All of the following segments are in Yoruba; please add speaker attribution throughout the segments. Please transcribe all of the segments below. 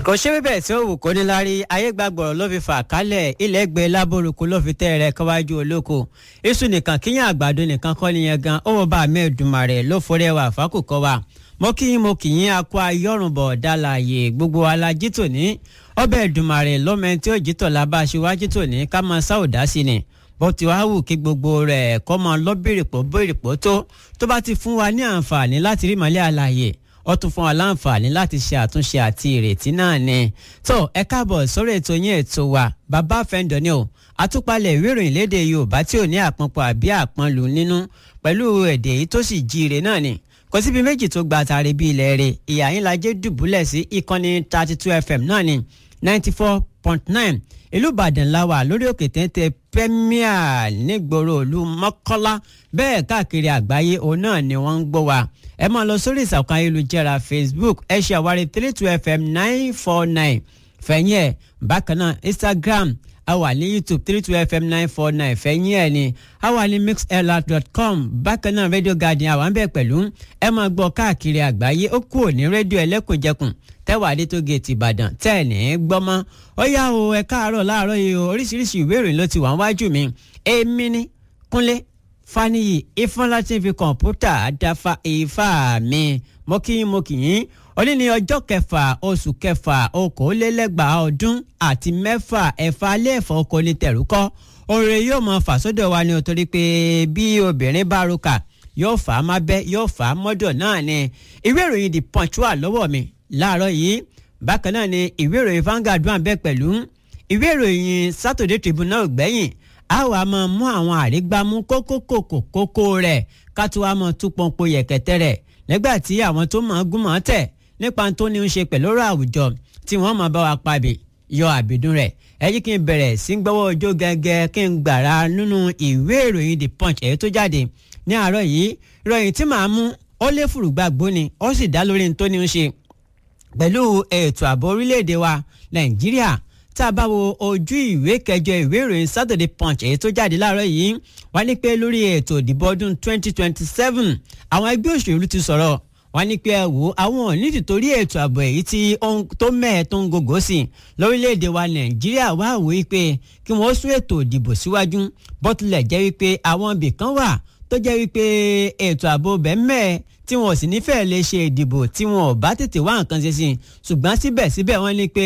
Speaker 1: kò ṣe bíbẹ̀ tí ó wù kó níláárí ayégbàgbọ̀rọ̀ ló fi fà kálẹ̀ ilẹ̀ gbé lábòrúkú ló fi tẹ́ rẹ̀ kọ́wájú olóko iṣu nìkan kíyàn àgbàdo nìkan kọ́ nìyẹn gan ó wọ́n bá mẹ́ẹ̀dùmarè ló forí ẹwà fákòkò wa mo kí yín mo kì yín akọ ayọ́rùnbọ̀ dálàyè gbogbo alájí tòní ọbẹ̀ ẹ̀dùmarè lọ́mọ tí ó jítọ̀ lábá aṣíwájú tòní ká máa sáwòdá sí ni bó ti wá wù kí gbogbo rẹ̀ kọ́ máa lọ bèrèpọ̀ bèrèpọ̀ tó tó bá ti fún wa ní àǹfààní láti rí màlẹ́ àlàyé ó tún fún wa láǹfààní láti ṣe àtúnṣe àti ìrètí náà ni. tó ẹ káàbọ̀ sórí ètò yín ètò wa bàbá fẹ́ǹdọ̀ ni o àtúpalẹ̀ ìwé ìròyìn léde yorùbá tí ò ní àpọnpọ̀ àbí àpọnlù nínú pẹ̀lú èdè yìí tó sì jíire náà ni. kò síbi méjì tó gba àtàrí bíi ilẹ̀ rẹ̀ ìyá yín lajẹ́ dùbúlẹ̀ sí ìkànnì thirty two fm náà ni ninety four point nine ìlú ìbàdàn la wà lórí òkè téńté premier nígboro ìlú mọ́kọ́lá bẹ́ẹ̀ káàkiri àgbáyé òun náà ni wọ́n ń gbọ́ wa ẹ máa lọ sórí ìsàkùn ayélujára facebook ẹ ṣe àwárí three two fm nine four nine fẹ̀yìn ẹ̀ bákan náà instagram a wà ní youtube three two fm nine four nine fẹ̀yìn ẹ̀ ni a wà ní mixlr.com bákan náà radio garden àwọn bẹ́ẹ̀ pẹ̀lú ẹ máa gbọ́ káàkiri àgbáyé ó kúrò ní rédíò ẹlẹ́kùnjẹkùn tẹ́wàá dé tó géètì ìbàdàn tẹ́ ẹ̀ ní gbọ́mọ́ ó yá o ẹ káàárọ̀ láàárọ̀ yìí o oríṣiríṣi ìwé ìròyìn ló ti wà wájú mi èmi ní kúnlé faniyi ifọ̀nlá tí ń fi kọ̀ǹpútà dáfa ifá mi mo kí yín mo kì yín òní ní ọjọ́ kẹfà oṣù kẹfà okòólélẹ́gbàá ọdún àti mẹ́fà ẹ̀fà alẹ́ ẹ̀fọ́ oko ní tẹ̀rúkọ́ oore yóò mọ fàsódò wa ni o torí pé bí obìnrin bá roka yóò fà á má bẹ́ yóò fà á mọ́dọ̀ náà ni ìwé ìròyìn the punch wà lọ́wọ́ mi láàárọ̀ yìí bákan náà ni ìwé ìròyìn Vanguard wà bẹ́ẹ̀ pẹ̀lú ìwé ìròyìn Saturday Tribune náà gbẹ̀yìn a wà máa mú àwọn àrígbámú kókókòkò kókó rẹ̀ ká tó wá máa tú pọ́npọ́ yẹ̀kẹ́tẹ́ rẹ̀ nígbà tí àwọn tó máa gún máa tẹ̀ nípa tó ní í ṣe pẹ̀lú ọ̀rọ̀ àwùjọ tí wọ́n máa bá wa pabì yọ àbìdún rẹ̀ ẹ jí kí n bẹ̀rẹ̀ sí gbọ́wọ́ ọjọ́ gẹ́gẹ́ kí n gbàrà nínú ìwé ìròyìn The Punch èyí tó jáde ní àárọ̀ yìí ìròyìn tí màá mú ó lé fùrùgbàgbó ni ó sì dá lórí tó ní í ṣe pẹ̀lú ètò ààbò orílẹ̀-èdè wa nàìjíríà tá a bá wo ojú ìwé kẹjọ ìwé ìròyìn Saturday Punch èyí tó jáde láàárọ̀ yìí wá ní pé lórí ètò ìdìbò ọdún 2027 àwọn ẹgbẹ́ òṣèlú ti sọ̀rọ̀ wá ní pé ẹ wò àwọn òní tìtorí ètò ààbò èyí tí tó mẹ́ẹ̀ tó ń gògó sí lórílẹ̀‐èdè wa nàìjíríà wá wò wípé kí wọ́n sún ètò ìdìbò síwájú bó tilẹ̀ jẹ́ wípé àwọn ibì kan wà tó jẹ́ wípé ètò ààbò bẹ́ẹ̀ mẹ́ẹ̀ tí wọn ò sì nífẹ̀ẹ́ lè ṣe ìdìbò tí wọn ò bá tètè wá nǹkan ṣe sí i ṣùgbọ́n síbẹ̀síbẹ̀ wọ́n ní pé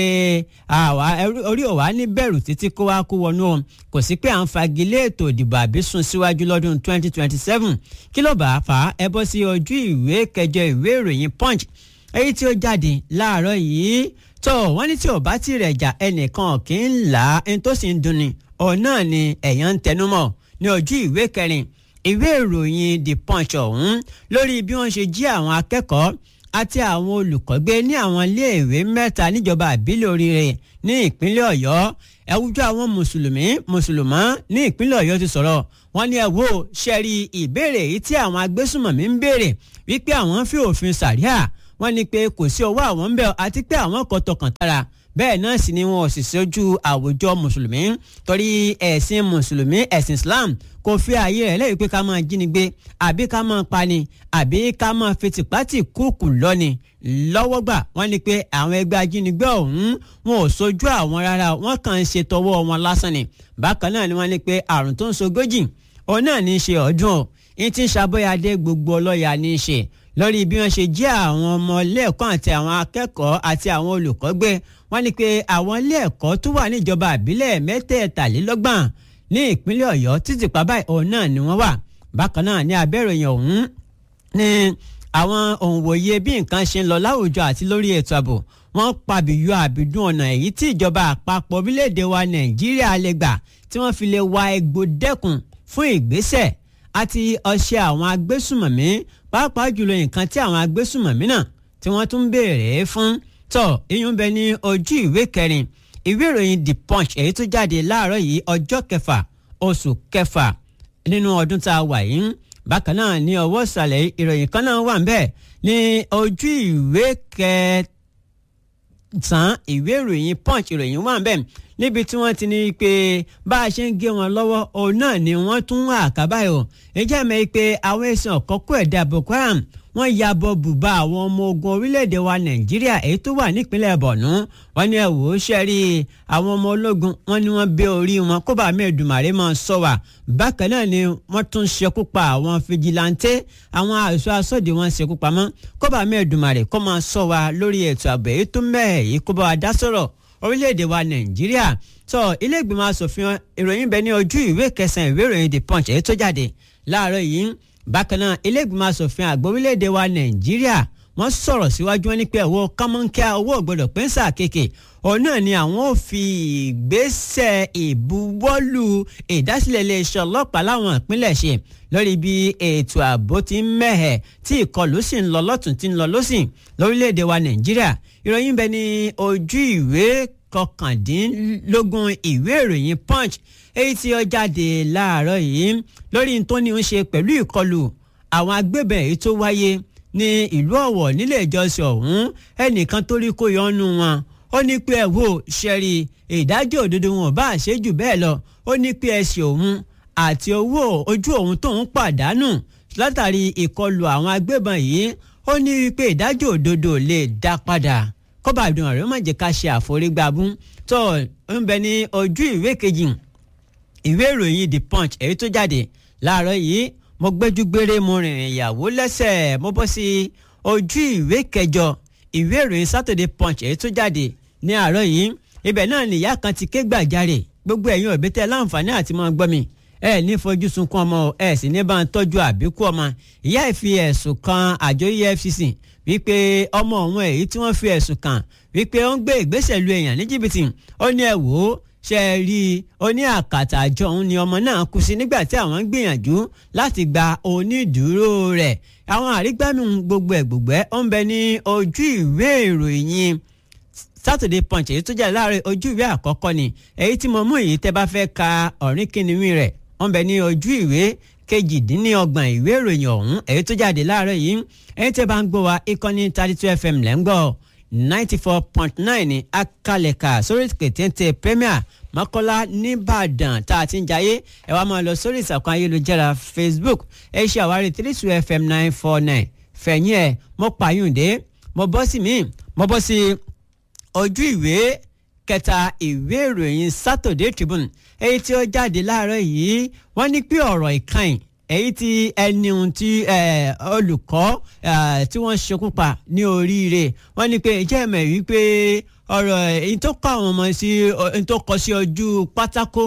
Speaker 1: àwa orí òwa ní bẹ̀rù títí kó wá kó wọnú o kò sí pé à ń fagilé ètò ìdìbò àbí sún síwájú lọ́dún 2027 kí ló bá a fà á ẹ bọ́ sí ojú ìwé kẹjọ ìwé ìròyìn punch èyí tí ó jáde láàárọ̀ yìí tó wọ́n ní tí ò bá tí rẹ̀ jà ẹnìkan kì í là á ẹni tó sì ń dunni òun náà ni ẹ̀yàn ń tẹnumọ́ ní ojú ìwé kẹrin ìwé ìròyìn the punch ọ̀hún lórí bí wọ́n ṣe jí àwọn akẹ́kọ̀ọ́ àti àwọn olùkọ́ gbé ní àwọn iléèwé mẹ́ta níjọba àbílẹ̀ oríire ní ìpínlẹ̀ ọ̀yọ́ ẹ̀wùjọ àwọn mùsùlùmí mùsùlùmá ní ìpínlẹ̀ ọ̀yọ́ ti sọ̀rọ̀ wọ́n ní ẹ wò ṣẹ́rí ìbéèrè yìí tí àwọn agbésùmọ̀mí ń béèrè wípé àwọn fi òfin sàríà wọ́n ní pé kò sí ọwọ́ àwọn ń bẹ àti pé àwọn kò tọkàn tara bẹ́ẹ̀ náà sì ni wọn ò sì ṣojú àwùjọ mùsùlùmí torí ẹ̀sìn mùsùlùmí ẹ̀sìn islam kò fi ààyè rẹ̀ lẹ́yìn pé ká máa jínigbé àbí ká máa pani àbí ká máa fi tìpátì kúùkù lọ́ni lọ́wọ́ gbà wọ́n ní pé àwọn ẹgbẹ́ ajínigbé ọ̀hún wọn ò ṣojú àwọn rárá wọ́n kàn ń ṣe tọwọ́ wọn lásán ni bákan náà ni wọ́n ní pé àrùn tó ń ṣogójì òun náà ní í ṣe ọdún o ní ti ń ṣàbọ̀yàdé gbogbo ọlọ́yà ní í ṣe lórí bí wọ́n ṣe jí àwọn ọmọ ilé ẹ̀kọ́ àti àwọn akẹ́kọ̀ọ́ àti àwọn olùkọ́ gbé wọ́n ní pé àwọn ilé ẹ̀kọ́ tó wà níjọba àbílẹ̀ mẹ́tẹ̀ẹ̀tàlélọ́gbọ̀n ní ìpínlẹ̀ ọ̀yọ́ títí pa báyìí òun náà ni wọ́n wà bákan náà ní abẹ́ròyìn ọ̀hún ní àwọn òǹwòye bí nǹkan ṣe ń lọ láwùjọ àti lórí ètò ààbò wọ́n pàbíyọ àbídún ọ̀nà èyí tí ìjọba àpapọ̀ orílẹ̀-èdè wa nàìjíríà lè gbà tí wọ́n fi lè wa egbò dẹ́kun fún ìgbésẹ̀ àti ọṣẹ àwọn agbésùmọ̀mí pàápàá jùlọ nǹkan tí àwọn agbésùmọ̀mí náà tí wọ́n tún béèrè fún tọ̀ iyún bẹ ní ojú ìwé kẹrin ìwé ìròyìn the punch èyí tó jáde láàárọ̀ yìí ọjọ́ kẹfà oṣù kẹfà nínú ọdún tá a wà yìí bákan náà ní ọwọ́ ìsàlẹ̀ ìròyìn kan náà wà níbẹ̀ ní ojú ìwé kẹsàn-án ìwé ìròyìn punch ìròyìn wà níbẹ̀ níbi tí wọ́n ti ní pé bá a ṣe ń gé wọn lọ́wọ́ òun náà ni wọ́n tún wà àkábáyọ̀ ìjẹ́ mi pé àwọn ẹ̀sìn ọ̀kọ́kọ́ ẹ̀dá Boko Haram wọ́n ya bọ bùbá àwọn ọmọ ogun orílẹ̀-èdè wa nàìjíríà èyí tó wà nípínlẹ̀ bọ̀nú wọ́n ní ẹ̀wò ṣẹ́rí àwọn ọmọ ológun wọ́n ní wọ́n bẹ́ orí wọn kó bá mẹ́ẹ̀dùmàrè máa sọ wà bákan náà ni wọ́n tún ṣekú pa àwọn fìjìláńtẹ́ àwọn àṣọ asọ́dì wọn ṣekú pamọ́ kó bá mẹ́ẹ̀dùmàrè kó máa sọ wà lórí ètò ààbò èyí tó mẹ́ẹ̀ yìí kó bá wa dá sọ̀rọ̀ orílẹ̀-èdè wa nàìjíríà tó ilé ìgbìmọ̀ asòfin ìròyìn bẹ ní ojú ìwé kẹsàn-án ìwé ìròyìn the punch èyí tó jáde láàárọ̀ yìí bákan náà iléègbìmọ̀ asòfin àgbà orílẹ̀-èdè wa nàìjíríà wọ́n sọ̀rọ̀ síwájú wọn ní pé owó kọ́mọ́nkíá owó ògbọ́dọ̀ pẹ́ńsà kéèké òun náà ni àwọn ò fi ìgbésẹ̀ ìbuwọ́lù ìdásílẹ̀ iléeṣẹ́ ọlọ́pàá láwọn ìpínlẹ̀ ṣe lórí bí ètò ààbò ti ń mẹ́hẹ̀ tí ìkọlù sì ń lọ lọ́tún tí ń lọ lọ́sìn lórílẹ̀‐èdè wa nàìjíríà ìròyìn bẹ ní ojú ìwé kọkàndínlógún ìwé ìròyìn punch èyí tí ó jáde láàárọ̀ yìí lórí tó ní ń ṣe pẹ̀lú ìkọlù àwọn agbébọn èyí tó wáyé ní ìlú ọ̀wọ̀ nílé ìjọsìn ọ̀hún ẹnìkan tó rí kó yọnu wọn ó ní pé ẹ wò ṣẹ́rí ìdájọ́ òdodo wọn bá ṣe jù bẹ́ẹ̀ lọ ó ní pé ẹsẹ̀ òun àti owó ojú òun tóun pàdánù látàrí ìkọlù àwọn agbébọn yìí ó ní pé ìdájọ́ òdodo lè dá padà kọ́ba ìdùnnú rẹ̀ má jẹ́ ká ṣe àforígbábú tó ń bẹ ní ojú ìwé kejì ìwé ìròyìn the punch èyí tó jáde láàárọ̀ yìí mo gbẹ́jú gbére mo rìnrìn ìyàwó lẹ́sẹ̀ mo bọ́ sí ojú ìwé kẹjọ ìwé ìròyìn saturday punch èyí tó jáde ní àárọ̀ yìí ibẹ̀ náà nìyá kan ti ké gbàjarè gbogbo ẹ̀yin òbí tẹ́ láǹfààní àti máa gbọ́ mi ẹ ní fojú sunkún ọmọ ẹ sì ní bá ń tọ́jú àbíkú ọmọ ìyá ẹ̀ fi ẹ̀sùn kan àjọ efcc wípé ọmọ òun èyí tí wọ́n fi ẹ̀sùn kàn wípé ó ń gbé ìgbésẹ̀ lu èèyàn ní jìbìtì ó ní ẹ wò ó ṣe é rí i ó ní àkàtà àjọ òun ni ọmọ náà kú sí nígbà tí àwọn ń gbìyànjú láti gba onídùúró rẹ̀ àwọn àrígbánu gbogbo ẹ̀ gbogbo ẹ̀ ó ń bẹ ní ojú ìwé ìròyìn Saturday Punch èyí tó jáde láàárọ̀ ojú ìwé àkọ́kọ́ ni èyí tí mo mú èyí tẹ́ bá fẹ́ ka ọ̀rìn kìnìún rẹ̀ ó ń bẹ ní ojú ìwé kejìdínlọ́gbọ̀n ìwé ìròyìn ọ̀hún èyí tó jáde láàárọ̀ yìí èyí tẹ́ bá ń gbọ́ wa ìkànnì thirty two fm lẹ́ ń gbọ́ ninety four point nine ní akalẹ̀ka sórí kẹ̀tẹ́ntẹ́ premier mọ́kọ́lá nìbàdàn tá a ti ń jayé ẹ wá máa lọ sórí ìsàkùn ayélujára facebook ẹ ṣe àwárí three two fm nine four nine fẹ̀yìn ẹ̀ mo pààyùndé mo bọ́ sí mi mo bọ́ sí ojú ìwé kẹta ìwé ìròyìn saturday tribune èyí tí ó jáde láàárọ̀ yìí wọ́n ní pé ọ̀rọ̀ ìkànnì èyí tí ẹni ohun tí olùkọ́ tí wọ́n ṣekú pa ní oríire wọ́n ní pé ìjẹ́ ẹ̀mẹ̀ wípé ọ̀rọ̀ èyí tó kọ́ àwọn ọmọ sí èyí tó kọ sí ojú pátákó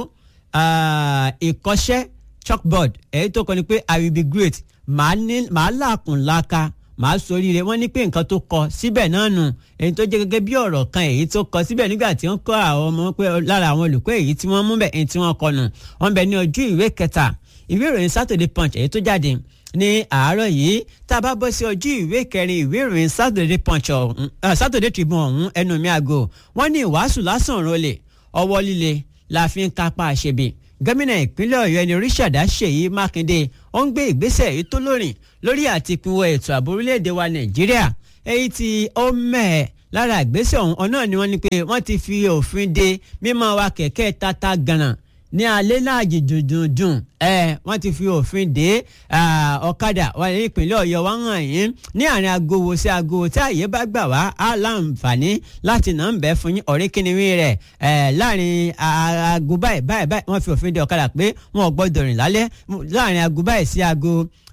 Speaker 1: ìkọ́ṣẹ́ chalkboard èyí tó kọ ni pé i will be great màá làkùn láka màá soríire wọ́n ní pé nǹkan tó kọ síbẹ̀ náà nù èyí tó jẹ́ gẹ́gẹ́ bí ọ̀rọ̀ kan èyí tó kọ síbẹ̀ nígbà tí wọ́n kọ́ àwọn ọmọ pé lára àwọn olùkọ́ èyí tí wọ́n mú bẹ̀ èyí tí wọ́n kọ nù wọ́n bẹ ní ojú ìwé kẹta ìwé ìròyìn Saturday Punch èyí tó jáde ní àárọ̀ yìí tá a bá bọ́ sí ojú ìwé kẹrin ìwé ìròyìn Saturday Punch ọ̀hún Saturday Tribune ọ̀hún ẹnu mi àgọ́ wọ́n ní ìwàásù lásán rọlẹ ọwọ́ líle la fi ń kápá àṣebí gómìnà ìpínlẹ̀ Ọ̀yọ́ ẹni Oríṣàdá Ṣèyí Mákindé ó ń gbé ìgbésẹ̀ èyí tó lórin lórí àti ìpínwọ́ ètò ààbò orílẹ̀-èdè wa Nàìjíríà èyí tí ó mẹ́ẹ̀ lára ìgbésẹ̀ ọ̀hún ọ̀nà ni wọ́n ní pé wọ́n ti fi òfin de mímọ́ wa kẹ̀kẹ́ tata gànà ní alẹ́ láàjì dùndùndùn ẹ wọ́n ti fi òfin de ọ̀kadà wà ní ìpínlẹ̀ Ọ̀yọ́ wá hàn yín ní àárín agowo sí agowo tí àyè bá gbà wá á láǹfààní láti nà ń bẹ́ fún yín ọ̀rẹ́ kìnìún rẹ̀ láàrin aago báyìí báyìí báyìí wọ́n fi òfin de ọ̀kadà pé wọn ò gbọ́dọ̀ rìn lálẹ́ láàrin aago báyìí sí aago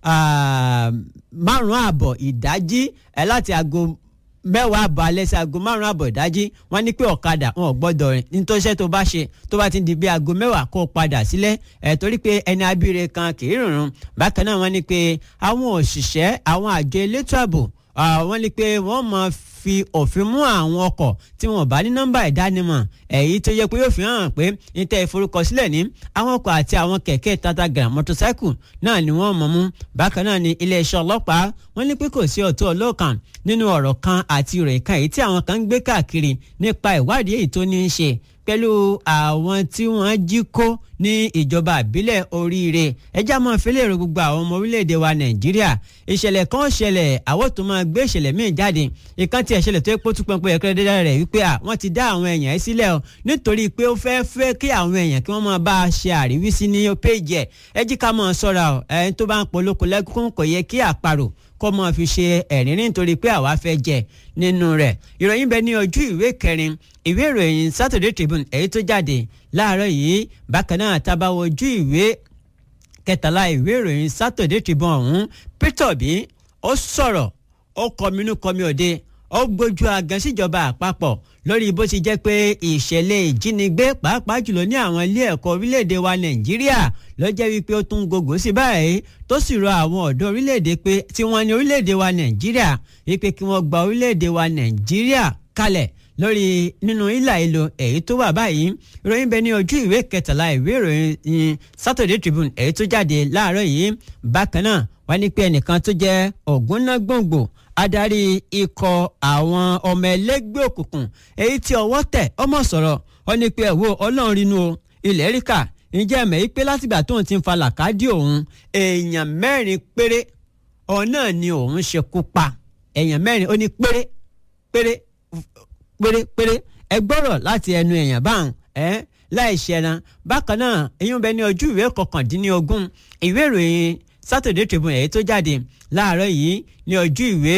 Speaker 1: márùn-ún ààbọ̀ ìdájí láti aago mẹ́wàá àbọ̀ alẹ́ sí aago márùn-ún àbọ̀ ìdájí wọ́n ní pé ọ̀kadà wọn ò gbọ́dọ̀ rìn nítòsẹ́ tó bá ṣe tó bá ti di bí aago mẹ́wàá kó padà sílẹ̀ ẹ̀ torí pé ẹni abíire kan kì í rùnrùn bákan náà wọ́n ní pé àwọn òṣìṣẹ́ àwọn àjọ elétò ààbò wọ́n ní pé wọ́n máa fi òfin mú àwọn ọkọ̀ tí wọ́n bá ní nọ́mbà ìdánimọ̀ èyí tó yẹ pé yóò fi hàn pé níta ìforúkọsílẹ̀ ní àwọn ọkọ̀ àti àwọn kẹ̀kẹ́ tatagram mọ́tòsáìkù náà ni wọ́n mọ̀ mú bákan náà ni iléeṣẹ́ ọlọ́pàá wọ́n ní pé kò sí ọ̀tọ̀ ọlọ́kan nínú ọ̀rọ̀ kan àti ìròyìn kan èyí tí àwọn kan ń gbé káàkiri nípa ìwádìí èyí tó ní í ṣe pẹ̀lú àwọn tí wọ́n jí kó ní ìjọba àbílẹ̀ oríire ẹjá máa fi lè ro gbogbo àwọn ọmọ orílẹ̀-èdè wa nàìjíríà ìṣẹ̀lẹ̀ kan ṣẹlẹ̀ àwọn tó máa gbé ìṣẹ̀lẹ̀ míì jáde ìkan tí ìṣẹ̀lẹ̀ tó yẹ kó tún pọnpọn ẹ̀kọ́ dídá rẹ̀ wípé à wọ́n ti dá àwọn èèyàn sílẹ̀ o nítorí pé ó fẹ́ fẹ́ kí àwọn èèyàn kí wọ́n máa bá a ṣe àríwísí ní péjì ẹ̀ ẹ jí ká máa ṣọ́ra o ẹni tó bá ń polóko lẹ́kún kò yẹ kí àparò kó máa fi ṣe ẹ̀rín nítorí pé àwa fẹ́ jẹ nínú rẹ̀ ìròyìn bẹ ní ojú ìwé kẹrin ìwé ìròyìn Saturday Tribune èyí tó jáde láàárọ̀ yìí bákan náà tábàwọ̀ ojú ìwé kẹtàlá ìwé ìròyìn Saturday Tribune ọ̀hún Peter Obi ó sọ̀rọ̀ ó kọminú kọmi òde ó gbójú agan síjọba àpapọ̀ lórí bó ti jẹ́ pé ìṣẹ̀lẹ̀ ìjínigbé pàápàá jùlọ ní àwọn ilé ẹ̀kọ́ orílẹ̀-èdè wa Nàìjíríà ló jẹ́ wípé ó tún gògó sí báyìí tó sì rọ àwọn ọ̀dọ́ orílẹ̀-èdè pé tí wọ́n ní orílẹ̀-èdè wa Nàìjíríà wípé kí wọ́n gba orílẹ̀-èdè wa Nàìjíríà kalẹ̀ lórí nínú ìlà ìlò èyí tó wà báyìí ìròyìn bẹ ní ojú ìwé kẹtàlá ìwé ìròyìn Saturday Tribune èyí tó jáde láàárọ̀ yìí bákan náà wọ́n ní pé ẹnìkan tó jẹ́ ògúnnágbòǹgbò adarí ikọ̀ àwọn ọmọ ẹlẹ́gbẹ́ òkùnkùn èyí tí ọwọ́ tẹ̀ ọmọ sọ̀rọ̀ wọ́n ní pé ẹ̀wọ́ ọlọ́run rínú o ilẹ̀ ríkà ǹjẹ́ ẹ̀mẹ́ yìí pé látìgbà tóun ti ń fa làkàdí òun èèyàn mẹ́rin péré ọ̀nà ni òun ṣekú pa èèyàn mẹ́rin ó ní péré péré péré péré ẹ gbọ́rọ̀ láti ẹnu èèyàn báwọn ẹ láì ṣẹran bákan náà èyí ń bẹ ní ojú ìwé kọkàndínlógún ìwé ìròyìn Saturday Tribune èyí tó jáde láàárọ̀ yìí ní ojú ìwé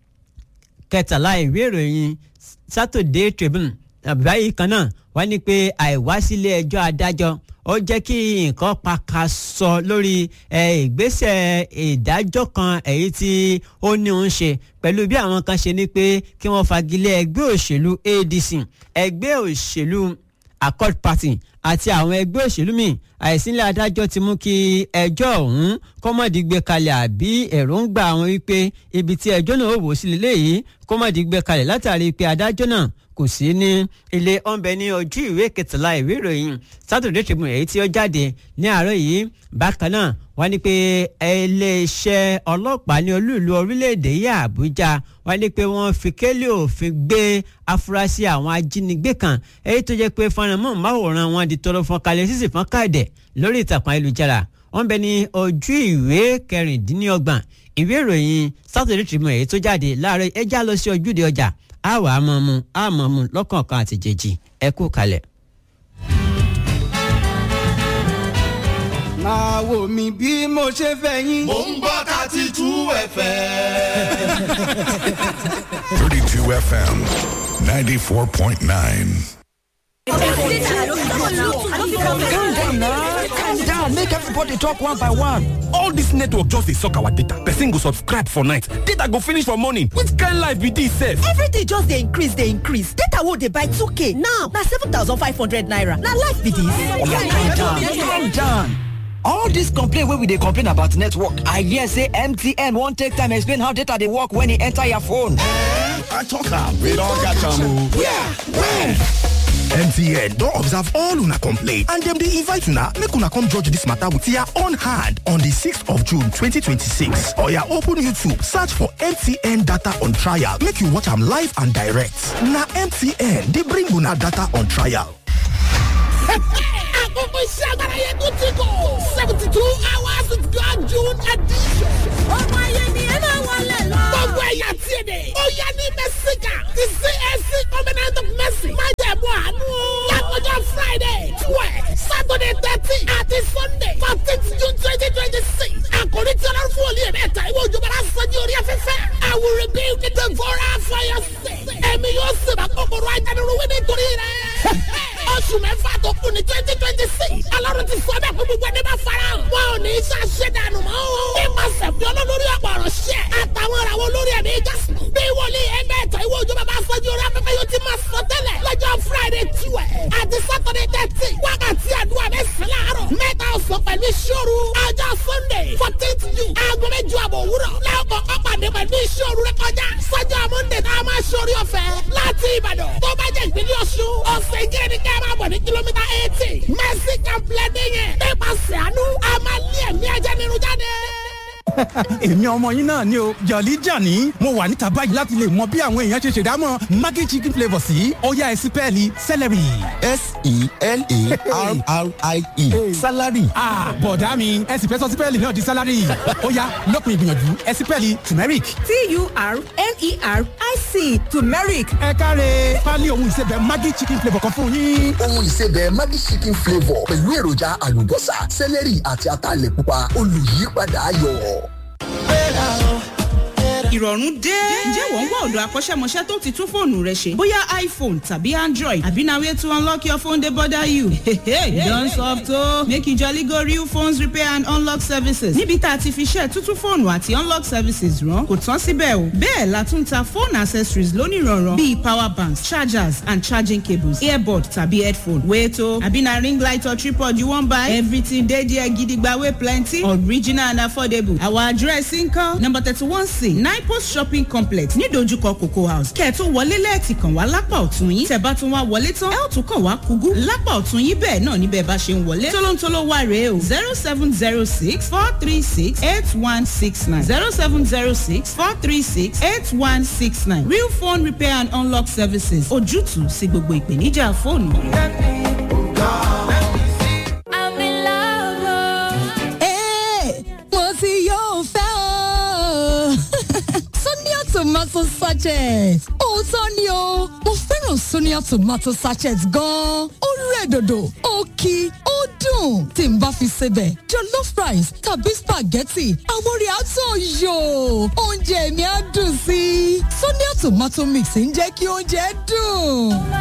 Speaker 1: kẹtàlá ìwé ìròyìn Saturday Tribune báyìí kan náà wọ́n ní pé àìwá sílé ẹjọ́ adájọ́ ó jẹ́ kí nǹkan paka sọ lórí ìgbésẹ̀ ìdájọ́ kan èyí tí ó ní òun ṣe pẹ̀lú bí àwọn kan ṣe ní pé kí wọ́n fagilé ẹgbẹ́ òṣèlú ADC ẹgbẹ́ òṣèlú Accord Party àti àwọn ẹgbẹ́ òṣèlú míì àìsílẹ̀ adájọ́ ti mú kí ẹjọ́ ọ̀hún kọ́mọ̀dé gbé kalẹ̀ àbí èròǹgbà àwọn wípé ibi tí ẹjọ́ náà ó wò sí lélẹ́yìí kọ́mọ̀dé gbé kalẹ̀ látàrí pé adájọ́ náà kò sí ní ilé ọ̀nbẹ ní ojú ìwé kẹtàlá ìwé ìròyìn Saturday Tribune èyí tí ó jáde ní àárọ̀ yìí bákan náà wọ́n ní pé iléeṣẹ́ ọlọ́pàá ní olúìlú orílẹ̀-èdè yìí Àbújá wọ́n ní pé wọ́n fi kélé òfin gbé afurasí àwọn ajínigbé kan èyí tó jẹ́ pé fọ́nrán máwòrán wọn di tọrọ fún kalẹ̀ sísì fún káàdẹ̀ lórí ìtàkùn ayélujára wọ́n bẹ ní ojú ìwé kẹrìndínlọ́gbọ̀n ìwé ìròyìn Saturday Tribune èyí tó jáde láàárọ̀ ẹjá lọ sí ojúde ọjà a wà á mọ̀ mu a mọ̀ mu lọ́kọ̀ọ̀kan àti jèjì ẹ kú kalẹ̀.
Speaker 2: máa wò mí bí mo ṣe fẹ́ yín.
Speaker 3: mò ń gbọ́ thirty two fm.
Speaker 4: 32 FM 94.9.
Speaker 5: calm down na calm down make everybody talk one by one.
Speaker 6: all dis network just dey suck our data person go subscribe for night data go finish for morning which kind life be dis sef.
Speaker 7: everything just dey increase dey increase data wey dey buy 2k now na 7500 naira na life be
Speaker 5: calm down
Speaker 7: dis.
Speaker 5: calm down. all dis complain wey we dey complain about network i hear say mtn wan take time explain how data dey work when e enter your phone.
Speaker 3: i talk am we don catch am o.
Speaker 5: where where.
Speaker 8: mtn don observe all una complaint and dem dey invite una make una come judge dis matter with your own hand on di 6th of june 2026 oya open youtube search for mtn data on trial make you watch am live and direct na mtn dey bring una data on trial.
Speaker 9: àkókò iṣẹ́ agbára yẹn tó ti kọ̀ seventy two hours with God June edition. ọmọ ayé ni ẹ máa wọlé lọ. gbogbo ẹ̀yà tí èdè. ó yá ní mẹ́síkà ti CAC covenant of mercy. má jẹ̀ mú àánú. lákòjọ Friday twelve Saturday thirteen àti Sunday fourteen June twenty twenty six. àkòrí tí ọlọ́run fún olú yẹn mẹ́ta ìwé òjòbára sọ́jú orí afẹ́fẹ́. I will rebuild the devourer for your sake. ẹ̀mí yóò sèbà kòkòrò ajánirúwé nítorí rẹ̀. oṣù mẹ́fà tó kù ní twenty twenty six. alárùn ti sọ bẹ́ẹ̀ fún gbogbo ẹni bá fara hàn. wọn ò ní í ṣàṣẹ dànù mọ́ o. nípasẹ̀ fi olólórí ọ̀pọ̀ ọ̀rọ̀ ṣẹ́. àtàwọn ìràwọ̀ olórí ẹ̀mí jásùn. bí wòlíì ẹgbẹ́ ẹ̀tọ́ ìwé òjò bàbá sọ́jú orí afẹ́fẹ́ yóò ti máa sọ tẹ́lẹ̀. lọ́jọ́ friday tiwẹ̀ àti saturday thirty wákàtí àdúrà mẹ́sàn-án láàárọ̀. mẹ́ta ọ̀sán pẹ̀lú ìṣòro. ọjọ́ sunday fourteenth june aago mẹ́jọ àbọ̀ òwúrọ̀. lẹ́ọ̀kọ̀ ọ̀pàdé pẹ̀lú ìṣòro rẹ kọjá. sọ́jọ́ monday tá a máa ṣorí ọ̀fẹ́ láti ìbàdàn. tó bá jẹ́ ìpínlẹ̀ ọ̀ṣun ọ̀sẹ̀ ìjẹ́ ni ká máa bọ̀ ní kìlómítà eighty. mercy complex yẹn. nípasẹ̀ àánú a máa lé ẹ̀mí ajá nínú jáde
Speaker 4: èmi ọmọ yín náà ni o jọ̀lí jàní mo wà níta báyìí láti lè mọ bí àwọn èèyàn ṣe ṣèdámọ̀ maggi chicken flavour sí ọ̀yá ẹ̀sìn pẹ́ẹ́lí celery.
Speaker 3: s-e-l-a-r-r-i-e salary.
Speaker 4: bọ̀dá mi ẹ̀sìn fẹ́ sọ sípẹ́ẹ̀lì náà di salary ọ̀yá lópin ìgbìyànjú ẹ̀sìn pẹ́ẹ́lì turmeric.
Speaker 7: t-u-r-m-e-r-i-c turmeric.
Speaker 4: ẹ káre pálí ohun ìsebẹ̀ maggi chicken flavour kan fún yín.
Speaker 10: ohun ìsebẹ̀ maggi chicken flavour pẹ̀lú èròjà àlùbọ́sà celery àti ataalẹ̀ pupa olùyípadà ayọ̀.
Speaker 11: ìrọ̀rùn dé. ǹjẹ́ wọ́n ń wá ọ̀dọ̀ akọ́ṣẹ́mọṣẹ́ tó ti tún fóònù rẹ ṣe? bóyá iphone tàbí android àbí na way to unlock your phone dey bother you. you don soft o. make you jolly go real phones repair and unlock services. níbi tá a ti fi ṣe tuntun fóònù àti unlock services rán kò tán síbẹ̀ o. bẹ́ẹ̀ la tún ta phone accessories lónìrànràn bíi power banks chargers and charging cables earbud tàbí headphone. wait o àbí na ring light or tripod you wan buy? everything dey there gidigba wey plenty original and affordable. our address nkan number thirty one c nine post shopping complex nídojúkọ cocoa house kẹ́ ẹ̀ tó wọlé lẹ́ẹ̀tì kàn wá lápá ọ̀tún yín tẹ̀ bá tún wá wọlé tán ẹ̀ ó tún kàn wá kúgú lápá ọ̀tún yín bẹ́ẹ̀ náà níbẹ̀ bá ṣe ń wọlé tólóńtóló wà rèé o zero seven zero six four three six eight one six nine zero seven zero six four three six eight one six nine real phone repair and unlock services ojútùú sí gbogbo ìpèníjà fóònù.
Speaker 12: mo ti yóò fẹ́ o. Sonia tomato sachet. Òótọ́ ni o, mo fẹ́ràn Sonia tomato sachet gan-an. Ó rẹ̀ dòdò, ó kí, ó dùn. Tí n bá fi sebẹ̀, jollof rice tàbí spaghetti, àwọn orí àtọ̀ yò. Oúnjẹ mi á dùn sí i. Sonia tomato mix ń jẹ́ kí oúnjẹ dùn.